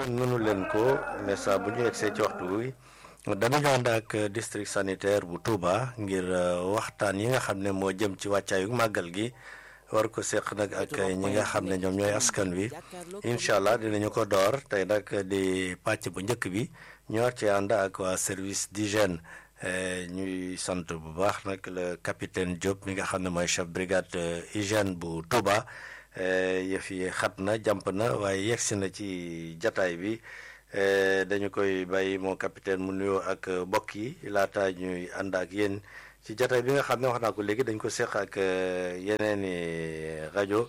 mënu leen ko mais saa bu ñu yegsee ci waxtu wi danañu ànd ak district sanitaire bu Touba ngir waxtaan yi nga xam ne moo jëm ci wàccaayu màggal gi war ko seq nag ak ñi nga xam ne ñoom ñooy askan wi incha allah dinañu ko door tey nag di pàcc bu njëkk bi ñu war ci ànd ak waa service d'hygiène ñuy sant bu baax nag le capitaine Diop mi nga xam ne mooy chef brigade hygiène bu Touba yëf yi xat na jàmp na waaye yegsi na ci jataay bi dañu koy bàyyi moo capitaine mu nuyoo ak mbokk yi laata ñuy ànd ak yéen ci jataay bi nga xam ne wax naa ko léegi dañ ko seq ak yeneen i rajo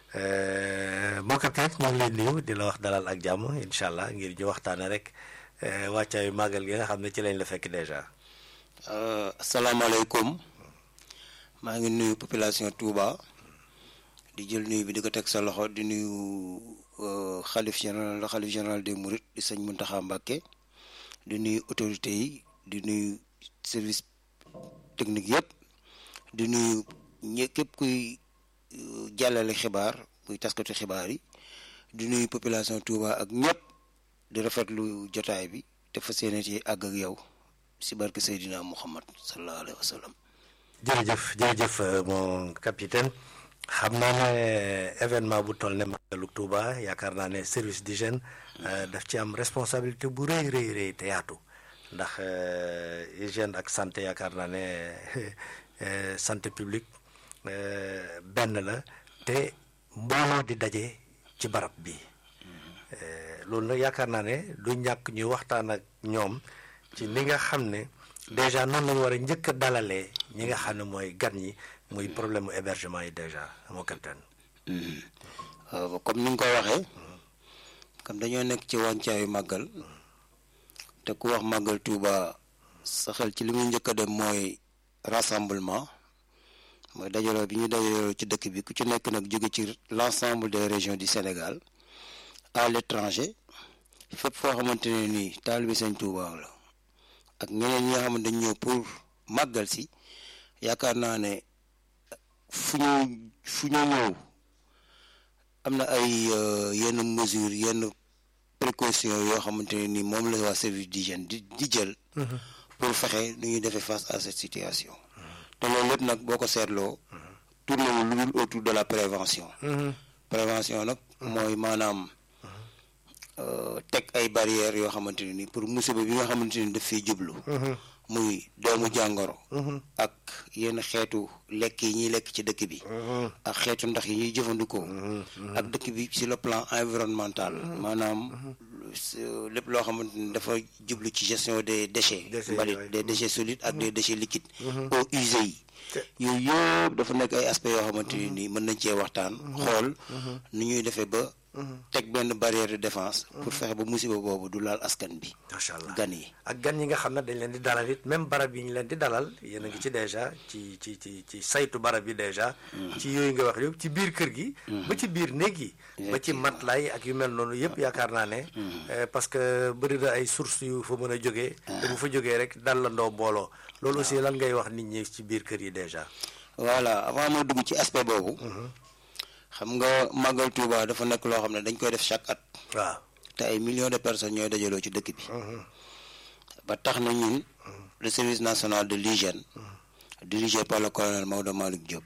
moo capitaine ñoo ngi lay nuyu di la wax dalal ak jàmm incha allah ngir ñu waxtaane rek wàccaayu màggal gi nga xam ne ci lañ la fekk dèjà. asalaamaaleykum maa ngi nuyu population Touba di jël nuyu bi di ko teg sa loxo di nuyu xalif général xalif général des Mourides di sëñ Mountakha Mbacké di nuyu autorités yi di nuyu service technique yëpp di nuyu ñë képp kuy jàllale xibaar kuy taskatu xibaar yi di nuyu population Touba ak ñëpp di rafetlu jotaay bi te fas yéene ci àgg ak yow si barke Seydina Muhammad sallallahu alayhi wa sallam. jërëjëf jërëjëf mon capitaine xam naa ne événement bu toll ne màggalu Touba yaakaar naa ne service d'hygiène daf ci am responsabilité bu rëy rëy rëy te yaatu ndax hygiène ak santé yaakaar naa ne santé publique benn la te mbooloo di daje ci barab bi loolu nag yaakaar naa ne du ñàkk ñuy waxtaan ak ñoom ci ni nga xam ne déjà noonu lañu war a njëkk a dalalee ñi nga xam ne mooy gan ñi muy problème mu hébergement yi déjà moo capitaine comme ni nga ko waxee comme dañoo nekk ci wàncaayu màggal te ku wax màggal Touba sa xel ci li muy njëkk a dem mooy rassemblement mooy dajaloo bi ñu dajaloo ci dëkk bi ku ci nekk nag jóge ci l'ensemble des régions du Sénégal à l'étranger fépp foo xamante ne nii taalibe Sëñ Touba la ak ñeneen ñi nga xamante dañ ñëw pour màggal si yaakaar naa ne fu ñu fu ñu ñëw am na ay yenn mesures yenn précautions yoo xamante ne ni moom la waa service d'hygiène di di jël. pour fexe nu ñuy defee face à cette situation. te loolu lépp nag boo ko seetloo. tourné wu lu dul autour de la prévention. prévention nag mooy maanaam teg ay barrières yoo xamante ne ni pour musiba bi nga xamante ni daf fiy jublu. muy doomu jàngoro. ak yenn xeetu lekk yi ñuy lekk ci dëkk bi. ak xeetu ndax yi ñuy jëfandikoo. ak dëkk bi sur le plan environnemental. maanaam lépp loo xamante ni dafa jublu ci gestion des déchets. mbalit des déchets solides ak des déchets liquides. eaux usées yi. yooyu yëpp dafa nekk ay aspects yoo xamante ne nii mën nañ cee waxtaan. xool nu ñuy defee ba. teg benn barrière de défense. pour fexe ba musiba boobu du laal askan bi. macha allah gan yi. ak gan yi nga xam ne dañ leen di dalal it même barab yi ñu leen di dalal yéen a ngi ci déjà ci ci ci ci saytu barab yi déjà. ci yooyu nga wax yëpp ci biir kër gi. ba ci biir néeg yi. ba ci matelas yi ak yu mel noonu yëpp yaakaar naa ne. parce que bëri na ay sources yu fa mën a jógee. te bu fa jógee rek dalandoo mbooloo. loolu aussi lan ngay wax nit ñi ci biir kër yi déjà. voilà avant moo dugg ci aspect boobu. xam nga màggal Touba dafa nekk loo xam ne dañ koy def chaque at. waaw te ay millions de personnes ñooy dajaloo ci dëkk bi. ba tax na ñun le service national de l'hygiène dirigé par le colonel Maodo Malick Diop.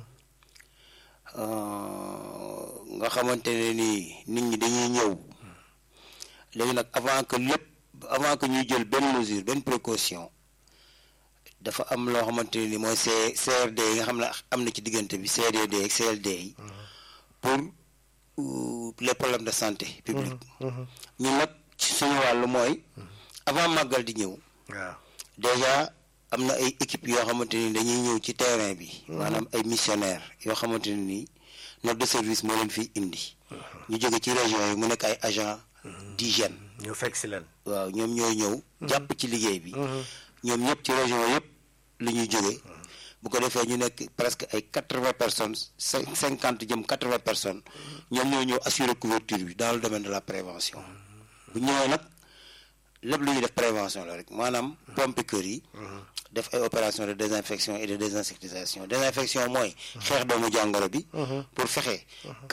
nga xamante ne nii nit ñi dañuy ñëw léegi nag avant que lépp avant que ñuy jël benn mesure benn précaution dafa am loo xamante ne nii mooy C CRD yi nga xam ne am na ci diggante bi CDD ak CLD yi. pour les problèmes de santé publique ñun nag ci suñu wàllu mooy avant màggal di ñëw waaw déjà am na ay équipes yoo xamante ni dañuy ñëw ci terrain bi maanaam ay missionnaires yoo xamante ne nii notre de service moo leen fiy indi ñu jóge ci région yi mu nekk ay agents d'hygiène ñu fekk si leen waaw ñoom ñooy ñëw jàpp ci liggéey bi ñoom ñëpp ci région yëpp la ñuy jóge bu ko defee ñu nekk presque ay quatre-vingts personnes cinquante jëm quatre-vingts personnes ñoom ñoo ñëw assurer couverture bi dans le domaine de la prévention bu ñëwee nag lépp lu ñuy def prévention la rek maanaam pompe kër yi def ay opération de désinfection et de désinsectisation désinfection mooy xeex doomu jàngoro bi pour fexe kër yi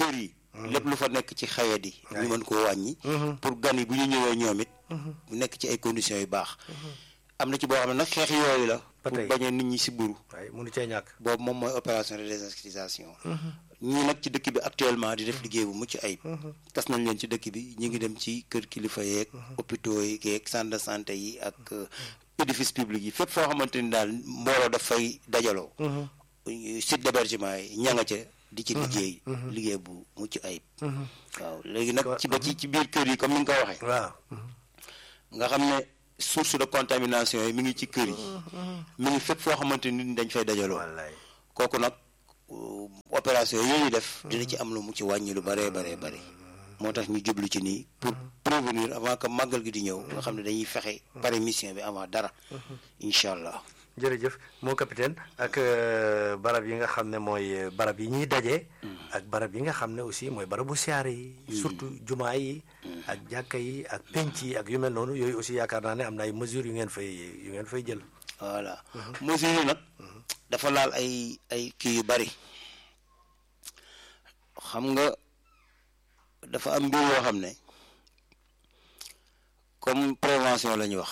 lépp lu fa nekk ci xayat yi ñu mën koo wàññi pour gan yi bu ñu ñëwee ñoom it mu nekk ci ay conditions yu baax am na ci boo xam ne nag xeex yooyu la pour bañee nit ñi si buru waaye mënu cee ñàkk boobu moom mooy opération de désinscription ñii nag ci dëkk bi actuellement di def liggéey bu mucc ayib tas nañ leen ci dëkk bi ñu ngi dem ci kër kilifa yeeg hôpitaux yi yeeg centre de santé yi ak édifice public yi fépp foo xamante ni daal mbooloo daf fay dajaloo site d'hébergement yi ña nga ca di ci liggéey liggéey bu mucc ayib waaw léegi nag ci ba ci ci biir kër yi comme ni nga ko waxee waaw nga xam ne source de contamination yi mi ngi ci kër yi mi ngi fépp foo xamante ni nit dañ fay dajaloo kooku nag opération yooyu def dina ci am lu mu ci wàññi lu baree baree bëri moo tax ñu jublu ci nii pour prévenir avant que màggal gi di ñëw nga xam ne dañuy fexe pare mission bi avant dara incha allah jërëjëf moo capitaine ak barab yi nga xam ne mooy barab yi ñuy daje. ak barab yi nga xam ne aussi mooy barabu siyaare yi. surtout jumaa yi. ak jàkka yi ak penc yi ak yu mel noonu yooyu aussi yaakaar naa ne am na ay mesures yu ngeen fay yu ngeen fay jël. voilà mesures yi nag. dafa laal ay ay kii yu bari xam nga dafa am mbir yoo xam ne comme prévention la ñu wax.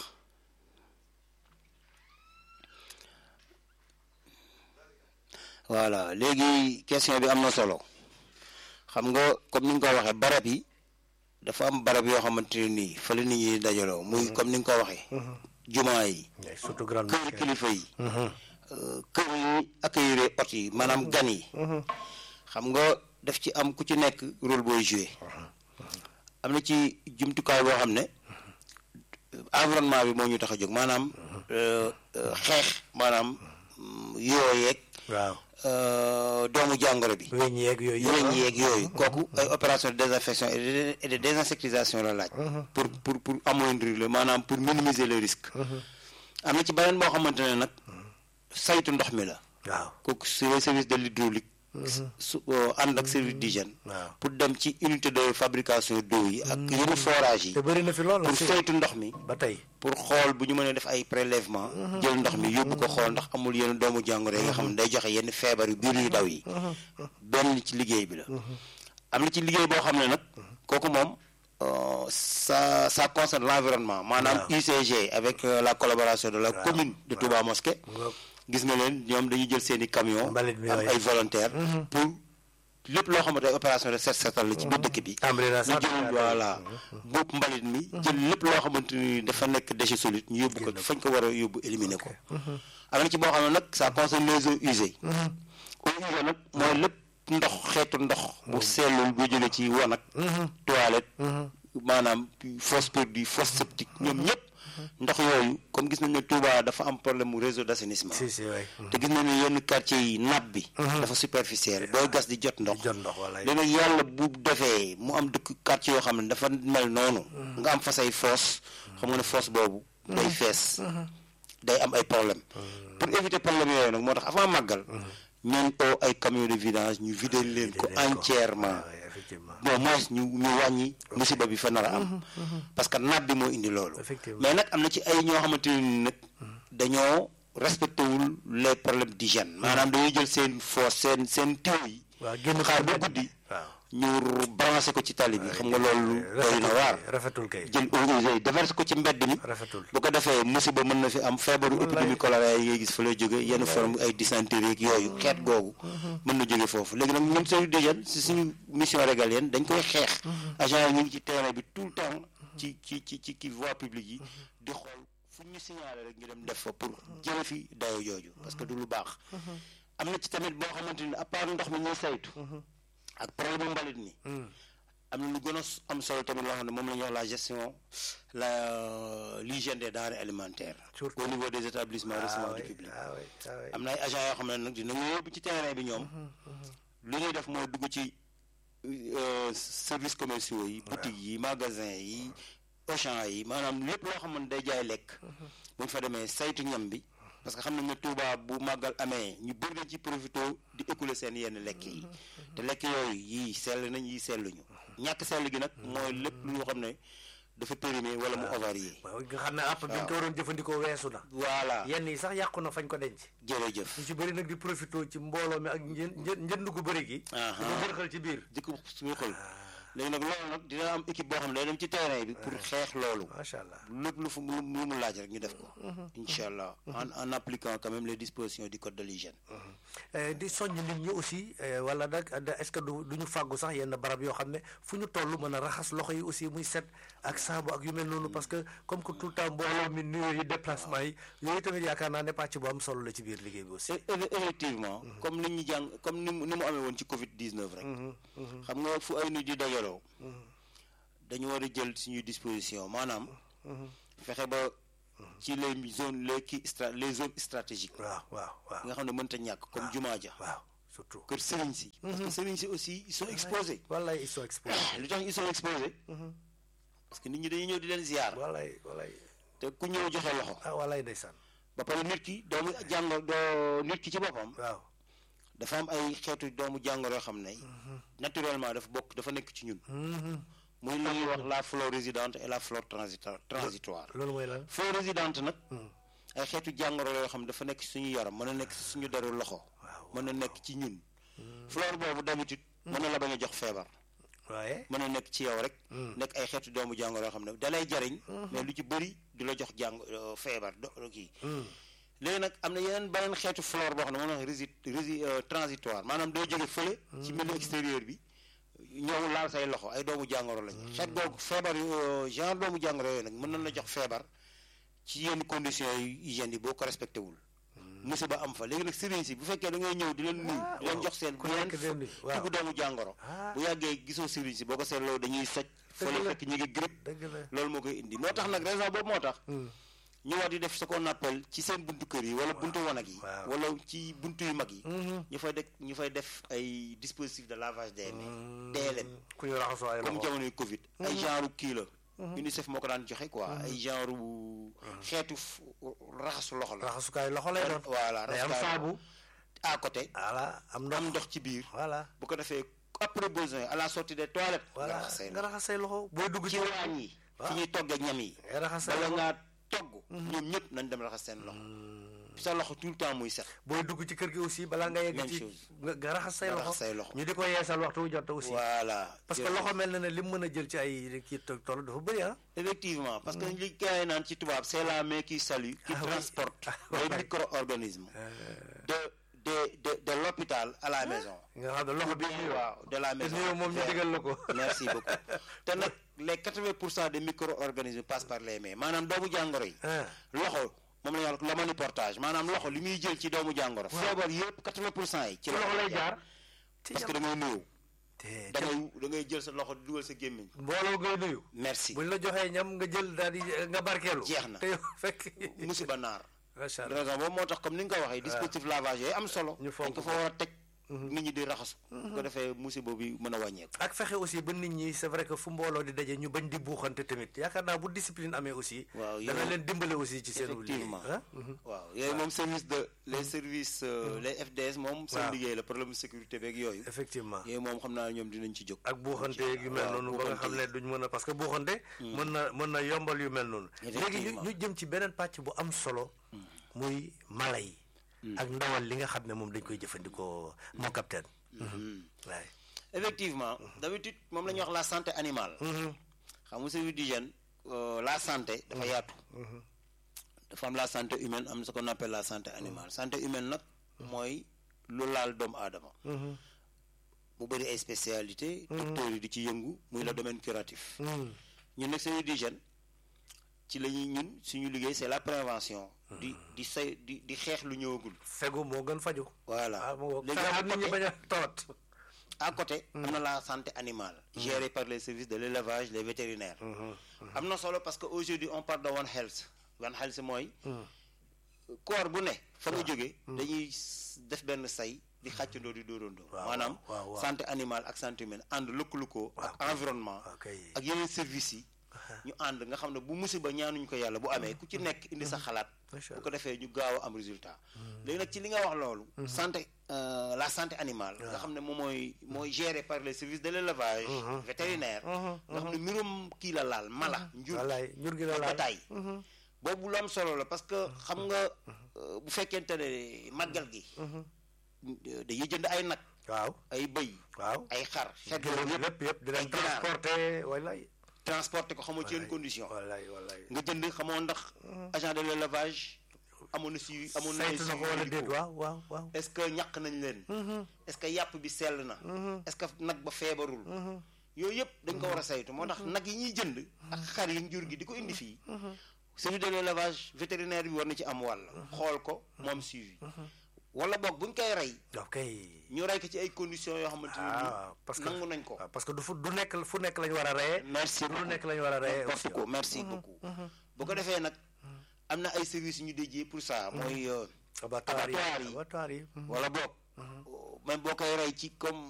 voilà léegi question bi am na solo xam nga comme ni nga ko waxee barab yi dafa am barab yoo xamante ne nii fa la nit ñi dajaloo muy comme ni nga ko waxee. jumaa yi. surtout grande kër kilifa yi. kër yi accueillir ot yi maanaam gan yi. xam nga daf ci am ku ci nekk rôle booy joué. am na ci jumtukaay boo xam ne environnement bi moo ñu tax a jóg maanaam xeex maanaam yooyeeg. waaw. doomu jàngoro bi. weñ yeeg yooyu weñ yeeg yooyu kooku ay opération de désinfection et de désinsectisation la laaj. pour pour pour amoindrir le maanaam pour minimiser le risque. am na ci beneen boo xamante ne nag saytu ndox mi la. waaw kooku c'est le service de l'hydraulique. su ànd ak service d'hygiène. waaw pour dem ci unité de fabrication d'eau yi. ak yenn forage yi. te bëri na fi lool pour saytu ndox mi. ba tey pour xool bu ñu mënee def ay prélèvement jël ndox mi yóbbu ko xool ndax amul yenn doomu jàngoro yi nga xam ne day joxe yenn feebar yu biir yu daw yi benn ci liggéey bi la am na ci liggéey boo xam ne nag kooku moom ça ça concerne l'environnement maanaam UCG avec la collaboration de la commune de Touba Mosquée gis nga leen ñoom dañuy jël seen i camion am ay volontaires pour lépp loo xamante ay opération de set setal la ci biir dëkk bi ñu jël voilà bopp mbalit mi jël lépp loo xamante ni dafa nekk déchet solide ñu yóbbu ko fañ ko war a yóbbu éliminer ko am na ci boo xam ne nag ça concerne les eaux usées eaux usées nag mooy lépp ndox xeetu ndox bu sellul bu jëlee ci wanag toilette maanaam fosse produit fosse septique ñoom ñëpp ndox yooyu comme gis nañ ne Touba dafa am problème mu réseau d'assainissement si si waay te gis nañ ne yenn quartier yi nappe bi dafa superficielle booy gas di jot ndox jot ndox wala léegi nag yàlla bu defee mu am dëkk quartier yoo xam ne dafa mel noonu nga am fa say fosse xam nga ne fosse boobu day fees day am ay problème pour éviter problème yooyu nag moo tax avant màggal ñooñ oo ay camion de vidange ñu vider leen ko entièrement bon moins ñu ñu wàññi musiba bi fa nar a am parce que naat bi moo indi loolu mais nag am na ci ay ñoo xamante ne nag dañoo respecté wul les problèmes d'hygiène maanaam dañuy jël seen fosse seen seen tiw yi waaw génn xaar ba guddi ñu branché ko ci tali bi xam nga loolu doy na waar rafetul kay jël eaux usées déverse ko ci mbedd mi rafetul bu ko defee musiba mën na fi am feebaru épidémie choléra yi ngay gis fa lay jóge yenn forme ay dysenterie ak yooyu xeet googu mën na jóge foofu léegi nag ñun service d'hygiène si suñu mission régalienne dañ koy xeex agent yi ñu ngi ci terrain bi tout le temps ci ci ci ci ki voie publique yi di xool fu ñu signalé rek ñu dem def fa pour jële fi dayo jooju parce que du lu baax am na ci tamit boo xamante ni à part ndox mi ñuy saytu ak problème mbalit mi am na lu gën a am solo tamit loo xam ne moom la ñuy wax la gestion la l'hygiène des denrées alimentaires au niveau des établissements recevant du public am na ay agents yoo xam ne nag dinañu yóbbu ci terrain bi ñoom lu ñuy def mooy dugg ci services commerciaux yi boutiques yi magasins yi Auchan yi maanaam lépp loo xam ne day jaay lekk bu ñu fa demee saytu ñam bi parce que xam nañ ne Touba bu màggal amee ñu bëri nañ ci profité di écouler seen yenn lekk yi te lekk yooyu yii sell nañ yii selluñu ñàkk sell gi nag mooy lépp loo xam ne dafa périmé wala mu avarié waaw nga xam ne àpp bi ñu ko waroon jëfandikoo weesu na voilà yenn yi sax yàqu na fañ ko denc jërëjëf ñu ci bëri nag di profité ci mbooloo mi ak njën njën njënd gu bëri gi Aha. di ko bërxal ci biir di ko suñu xol léegi nag loolu nag dina am équipe boo xam ne day dem ci terrain bi pour xeex loolu macha allah lépp lu fu lu lu mu laaj rek ñu def ko incha allah en en appliquant quand même les dispositions du code de l'hygiène Eh, di soññ nit ñi aussi eh, wala nag da- est-ce que du du ñu fàggu sax yenn barab yoo xam ne fu ñu toll mën a raxas loxo yi aussi muy set ak saabu ak yu mel noonu parce que comme que tout le temps mbooloo mi nuyoo yi déplacement yi yooyu tamit yaakaar naa ne pàcc bu am solo la ci biir liggéey bi aussi. E- e- effectivement comme ni ñu jàng comme ni mu ni mu amee woon ci Covid 19 rek. xam nga fu ay nit di dajaloo. dañu war a jël suñuy disposition maanaam. fexe ba ci les zones les kii stra les zones stratégiques. waaw waaw waaw nga xam ne mënta ñàkk comme jumaa ja waaw surtout. kër sëriñ si. parce que sëriñ si aussi ils sont exposés. wallaay ils sont exposés. lu tax ils sont exposés. parce que nit ñi dañuy ñëw di leen ziar. wallaay wallaay te ku ñëw joxe loxo. ah wallaay ndeysaan. ba pare nit ki doomu jàngoro doo nit ki ci boppam. waaw dafa am ay xeetu doomu jàngoro yoo xam ne. naturellement dafa bokk dafa nekk ci ñun. muy li ñuy wax la flore résidente et la flore transita transitoire. loolu mooy lan. flore résidente nag. ay xeetu jàngoro yoo xam ne dafa nekk ci suñu yaram mën na nekk ci suñu deru loxo. waaw mën na nekk ci ñun. flore boobu d'habitude. mën na la bañ a jox feebar. waaye. mën na nekk ci yow rek. nekk ay xeetu doomu jàngoro yoo xam ne da lay jariñ. mais lu ci bëri du la jox jàng euh, feebar do kii. léegi nag am na yeneen beneen xeetu flore boo xam ne moom la wax rési rési euh, transitoire maanaam doo jóge fële. ci milieu extérieur bi. ñëw laal say loxo ay doomu jàngoro lañ. xeet googu feebar yu euh, genre doomu jàngoro yooyu nag mën nañ la jox feebar ci yenn conditions yu hygiène yi boo ko respecté wul. musiba am fa léegi nag sëriñ si bu fekkee da ngay ñëw di leen nuyu. di leen jox seen ku nekk dem ni waaw tugu doomu jàngoro. Ah. bu yàggee gisoo sëriñ si boo ko seetloo dañuy soj. fële la. fekk ñu ngi grippe. dëgg la. loolu moo koy indi moo tax nag raison boobu moo tax. ñu war di def ce qu'on appelle ci seen buntu kër yi wala buntu wanag yi. waaw. wala ci buntu yu mag yi. ñu fay def ñu fay def ay dispositifs de lavage des mains. DLM ku ñu raxasoo ay comme loxo. jamonoy Covid. ay genre kii la. UNICEF moo ko daan joxe quoi ay genre xeetu f- raxasu loxo la. raxasukaay loxo lay doon. voilà day am raxasukaay saabu. à côté. voilà am ndox am ndox ci biir. voilà bu ko defee après besoin à la sortie des toilettes. nga voilà raxas say nga loxo. raxas say loxo booy dugg ci ci waañ yi. fi ñuy toggee ñam yi. ngay raxas say bala loxo ngaa togg. ñoom ñëpp nañ dem raxas seen loxo. sa loxo tout le temps muy set. booy dugg ci kër gi aussi balaa nga yegg Même ci chose. nga nga raxas say Nga loxo raxas say loxo. ñu di ko yeesal waxtu wu jot aussi voilà. parce que loxo mel na ne li mu mën a jël ci ay kii to- toll dafa bëri ah effectivement parce que li gars yi naan ci tubaab c'est la main qui salue. qui Ah oui. transporte Ah les ouais. micro-organismes. de de de de l'hôpital à la maison. nga xam ne loxo bi nuyoo waaw de la te maison. nuyoo moom ñu Vers- digal la ko merci beaucoup te nag les quatre-vingts pour cent des micro-organismes passent par les mains maanaam doomu jàngoro yi. ah loxo moom la ñuy wax l'omniportage maanaam loxo li muy jël ci doomu jàngoro. feebar yëpp quatre-vingts pour cent yi. ci loxo lay jaar parce que da ngay nuyu. te da ngay da ngay jël sa loxo di dugal sa gémmiñ. mbooloo ngay nuyu merci buñ la joxee ñam nga jël daal di nga barkeelu Jeex na. te yow fekk musiba naar. macha allah raison boobu moo tax comme ni nga ko waxee. dispositif lavage yooyu am solo. Ñu fonk dañ ko fa war a teg. nit ñi di raxasu. bu ko defee musiba bi mën a wàññeeku. ak fexe aussi ba nit ñi c'est vrai que fu mbooloo di daje ñu bañ di buuxante tamit yaakaar naa bu discipline amee aussi Waaw, dana yow- leen dimbale aussi ci seen liggéey effectivement ah waaw yooyu moom service de les services euh, les FDS moom. seen Waaw. liggéey la problème sécurité beeg yooyu. effectivement yooyu moom xam naa ñoom dinañ ci jóg. ak buuxante yu mel waaw, noonu ba nga xam ne buuxante duñ mën a parce que buuxante mën na mën na yombal yu mel noonu léegi ñu Effectivement. ñu jëm ci beneen pàcc bu am solo muy mala yi ak ndawal li nga xam ne moom dañ koy jëfandikoo mon capitaine waaye effectivement d'habitude moom la ñuy wax la santé animale. xam nga service d'hygiène euh, la santé dafa yaatu. dafa am la santé humaine am ce qu'on appelle la santé animale santé humaine nag mooy lu laal doomu aadama. mu bëri ay spécialité docteurs yi di ci yëngu muy le domaine curatif. ñun nag service d'hygiène ci la ñuy ñun suñu liggéey c'est la prévention. di di say di di xeex lu ñëwagul. fegu moo gën faju voilà ah moo léegi fexe à ba nit ñi côté- bañ a tawat à côté am na la santé animale gérée par les services de l'élevage les vétérinaires am na solo parce que aujourd'hui on parle de One Health One Health mooy corps bu ne fa nga jógee dañuy s- def benn say di xàccandoo di dóorandoo Waaw, maanaam waaw, waaw. santé animale ak santé humaine ànd lëkkalu ko ak Waaw. environnement waaw kay. ak yeneen services yi ñu ànd nga xam ne bu musiba ñaanuñ ko yàlla bu amee ku ci nekk indi sa xalaat Macha bu ko defee ñu gaaw a am résultat léegi nag ci li nga wax loolu santé euh, la santé animale nga xam ne moom mooy mooy géré par les services de l'élevage vétérinaire nga xam ne mbirum kii la laal mala njur wallaay njur gi la ak laal bataay boobu lu am solo la parce que xam nga euh, bu fekkente ne màggal gi dañuy jënd ay nag waaw ay bëy waaw ay xar xeet gëlëm yooyu yëpp lépp yëpp dinañ ay ginaar. transporté wallaay transporté ko xamoo ci yenn condition wallaay wallaay nga jënd xamoo ndax agent de l'élevage amoon na si amoon na ay saytu na ko wala déet waaw waaw waaw est-ce que ñàq nañ leen est-ce que yàpp bi sell na est-ce que nag ba feebarul yooyu yëpp dañ ko war a saytu moo tax nag yi ñuy jënd ak xar yi njur gi di ko indi fii service de l'élevage vétérinaire bi war na ci am wàll xool ko moom suivi wala boog buñ koy rey ok ñu rey ko ci ay conditions yoo xamante ne ah parce que nangu nañ ko waaw parce que du fu du nekk fu nekk lañu war a reyee merci du nekk lañu war a reyee merci beaucoup merci beaucoup bu ko defee nag am na ay services yu ñu déjee pour ça mooy euh, abattoir yi abattoir yi. abattoir yi wala boog même boo koy rey ci comme